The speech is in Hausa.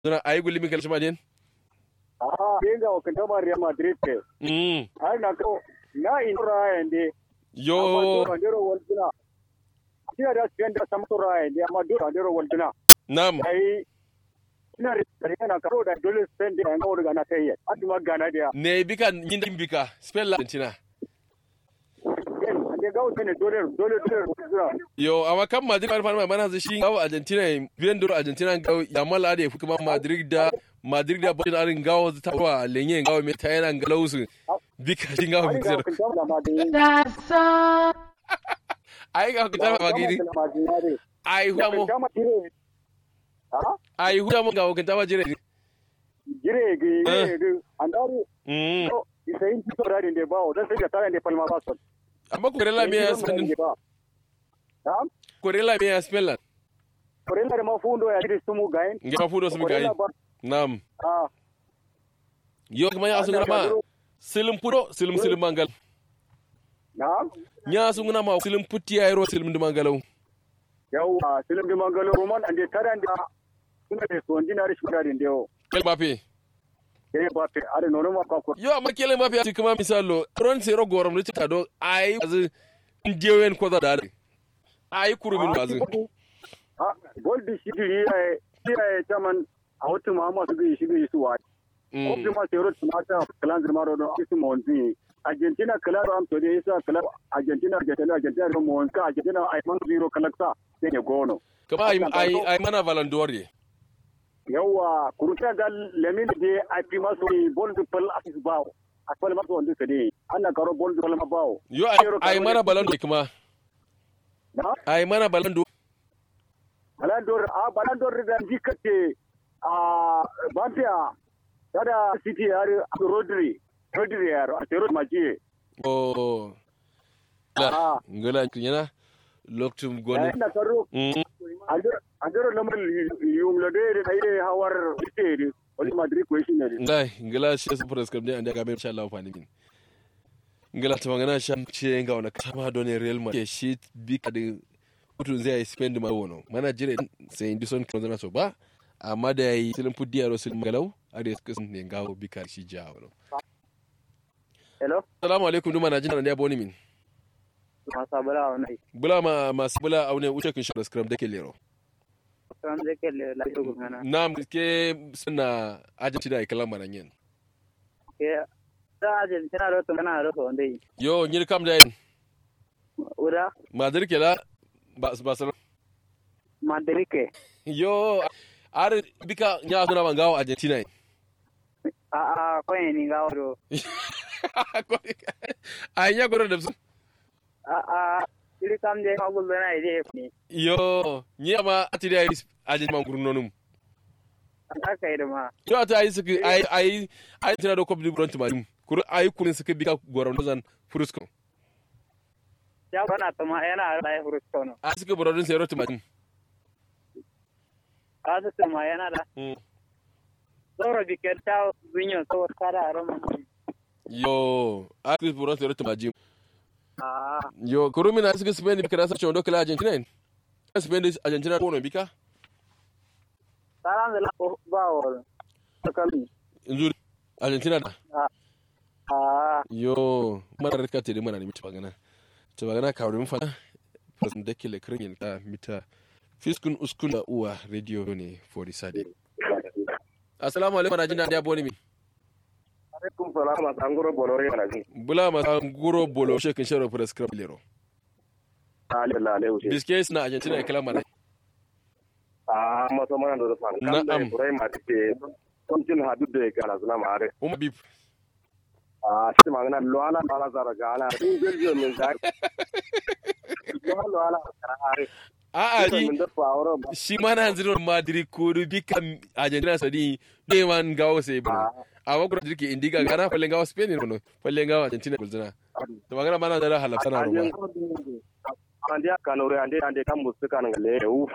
Zuna ayi gulli min kalshi majen. Ah, yenga wakanta ma Real Madrid ke. Mm. Ai na ko na inura yande. Yo. Andero walduna. Ina da siyan da samu tura yande amma dole andero walduna. Nam. Ai ina da na karo da dole spend da ga wurga na kai. Aduma gana da. Ne bika yin bika. Spell la Argentina. Ande ga wuce ne dole dole dole. Yo, amma kan Madrid fara fara mana zai shi gawo Argentina biyan duro Argentina gawo ya mala da kuma Madrid da Madrid da Boston arin gawo ta wa lenye gawo mai tayana galausu. Bika shi gawo Ai mai ga zero. wakanta da ma da. That's all. Ai ga kuta ma gidi. Ai huda mo. Kama dire. Ah? Ai huda mo gawo kan tawa jire. Gire gi gire gi andari Mm. no isayin to da de bawo dan sai da tare da palma ba so. Amma Corella me ya spell Na'am. Corella me ya spell Korela da mafundo ya dire sumu gain. Ngira fudo su gayi. Korela ba Nam. ah Yo kuma ya sun ma silim pudo silim silim mangal. na'am. Nya sun ma silim putti ya ro silim mangalau. Yawa silim di mangalo roman ande tare da suna da so ndina rishi da de yo. Kel Mbappe. Ke ba te are nono ma ka ko. Yo amma Kel Mbappe ya kuma misalo ron sero gorom ne ta do ai azu ndiyewen ko da dare. Ai kurumin azu. Ah gol di shi di ya ya taman a wata ma ma su gi shi gi su wa. Ko Mm. ma sero tumata kalan zuma ro do su mo nzi. Argentina claro am to de isa claro Argentina Argentina Argentina ro mo nka Argentina ai man zero kalaksa ne gono. Kama ai ai ai mana valandori. yawa kuruta ga lemin de a fi maso bol du pal asis bawo a pal maso wanda sade ana karo bol du pal ma bawo Yo ai ai mana balando kuma. na Ai mana balando. balandor a balandor da dikate a bambia tada city har rodri rodri yar a tero maji Oh. La. Ah. Ngala kinyana. Loktum goni. na karo Mm. andor andor lamar yum lo de da yi hawar ite wani madrid ko shi ne Ngai, ngala shi su fura skam ne anda ga mai insha Allah fani min. Ngala ta magana shan ce ga wani kama don Real Madrid shi bi ka da kutun zai yi spend ma wono. Mana jire sai indi son kan zana so ba. Amma da yayi silin fuddi yaro silin galau a da suka sun ne gawo bi ka shi ja wono. hello Assalamu alaikum duma na jin da boni min. masa bala wannan Bula ma masu bula aune wuce kin shi da scrum dake lero. san zai kelle la to gana Nam ke suna ajanci da ikalan manan yin. ke da Argentina ro to kana ro wanda yi Yo, nyir kam da yin. ura Madrid ke la ba Barcelona. Madrike. Yo, ar bika nya suna ban gawo Argentina. yi. A a kwenye ni ngawo do. Ai nya goro da su. A a ili kam je ma gulbe na ide ni. Yo, nya ma atiri ai Argentina man gurno num. Aka yi da ma. Yo ata ai suka ai ai ai tana da Copa du Bronze ma. Kuru ai kurin suka bika goron dozan Furusco. Ya bana to ma yana da ya furus kono. Ai suka goron sai rota ma. A su ma yana da. Zoro biker ta binyo to kara ro ma. Yo, ai suka goron sai rota ma. A Yo, kuru mina suka Spain bika da sa chondo kala Argentina. ne? Spain Argentina ko no bika? salam da la ba wo. Sakali. Yanzu Argentina da. A Yo, mara rika te mana ne mita magana. Ta magana ka wurin fana. President da kele kirin ta mita. Fiskun uskun da uwa radio ne for the sade. Assalamu alaikum na jinda da boni mi. alaikum salam a tangoro bolore na ji. Bula ma guro bolo shekin sharo for the scrap lero. Alhamdulillah alaihi wasallam. Biskes na Argentina ya kala mana. A maso mana do fan. Na'am. Kan da Ibrahim Atike. Kon jin hadu da ya kana zuna ma are. Umma bip. a shi magana luwala luwala zara ga ala in jirgin min zari luwala luwala zara are A a min ji da fawaro ba shi ma na hanzirin Madrid ko bika Argentina sadi ne man gawo sai bro. A wa kura jirki indiga gana fallen gawo Spain ne no. Fallen gawo Argentina gulzina. Ta magana mana da halafsana a ruwa. yin ande kanore ande ande kan musu kan gale u